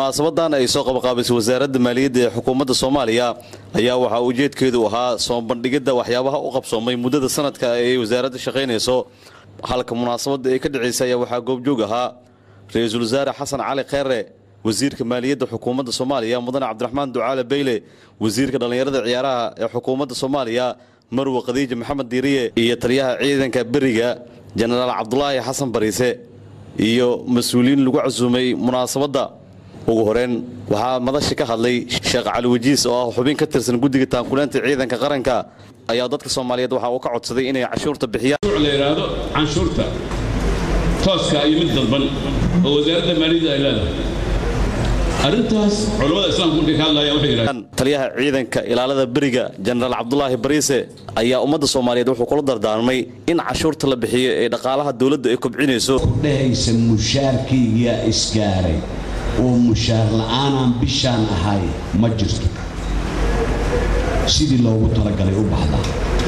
munaasabadan ay soo qabaqaabisay wasaaradda maaliyadda ee xukuumadda soomaaliya ayaa waxaa ujeedkeedu ahaa soo bandhigidda waxyaabaha u qabsoomay muddada sanadka ay wasaaradda shaqaynayso halka munaasabadda ay ka dhacaysay ayaa waxaa goobjoog ahaa ra-iisul wasaare xasan cali kheyre wasiirka maaliyadda xukuumadda soomaaliya mudane cabdiraxmaan ducaale beyle wasiirka dhallinyarada ciyaaraha ee xukuumadda soomaaliya marwe khadiija maxamed diiriye iyo taliyaha ciidanka beriga jenaraal cabdulaahi xasan bariise iyo mas-uuliyiin lagu casuumay munaasabadda ugu horeyn waxaa madashi ka hadlay sheekh cali wajiis oo ah xubin ka tirsan guddiga taankuleenta ciidanka qaranka ayaa dadka soomaaliyeed waxa uu ka codsaday inay cashuurta bixiyaan la yidhaahdo canshuurta tooska iyo mid dadban oo wasaaradda maaliyadda ay leedahay arrintaas culammada islaamku markay ka hadlayaan waxay yidhahdeen taliyaha ciidanka ilaalada beriga jenaraal cabdulaahi bariise ayaa ummadda soomaaliyeed wuxuu kula dardaarmay in cashuurta la bixiyo ee dhaqaalaha dowladda ay kobcinayso dhehaysa mushaarkaygiyaa isgaaray oo mushaar la'aanaan bishaan ahay ma jirto sidii loogu talagalay u baxdaa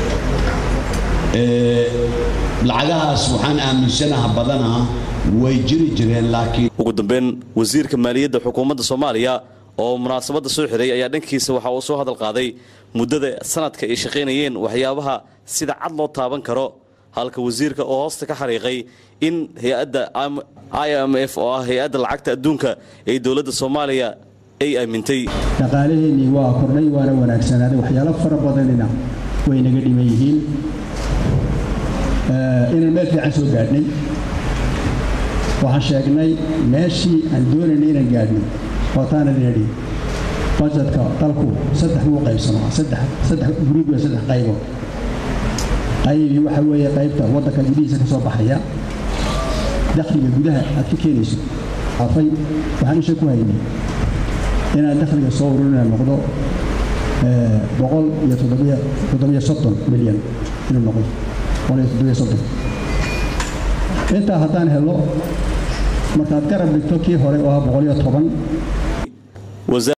lacagahaas waxaan aaminsanaha badanaa way jiri jireen laakiin ugu dambeyn wasiirka maaliyadda xukuumadda soomaaliya oo munaasabadda soo xiray ayaa dhankiisa waxa uu soo hadal qaaday muddada sanadka ay shaqaynayeen waxyaabaha sida cad loo taaban karo halka wasiirka oo hoosta ka xariiqay in hay-adda i m f oo ah hay-adda lacagta adduunka ee dowladda soomaaliya ay aamintay dhaqaalaheennii waa kordhay waana wanaagsanaaday waxyaalo fara badanina way naga dhiman yihiin inaan meel fiican soo gaadhnay waxaan sheegnay meeshii aan doonaynay inaan gaadhnay ootaana leedhi bajetka dalku saddex buu qaybsamaa saddex saddex gruub iyo saddex qaybood qaybi waxa weeye qaybta waddanka gudihiisa ka soo baxaya dakhliga gudaha aad ka keenayso afay waxaan isha ku haynay inaan dakhliga soo ururina noqdo boqol iyo toddobiyo toddobiyo soddon milyan inuu noqdo boqol iyo toddobiyo soddon intaa haddaan helo markaad garab dhigto kii hore oo ah boqol iyo toban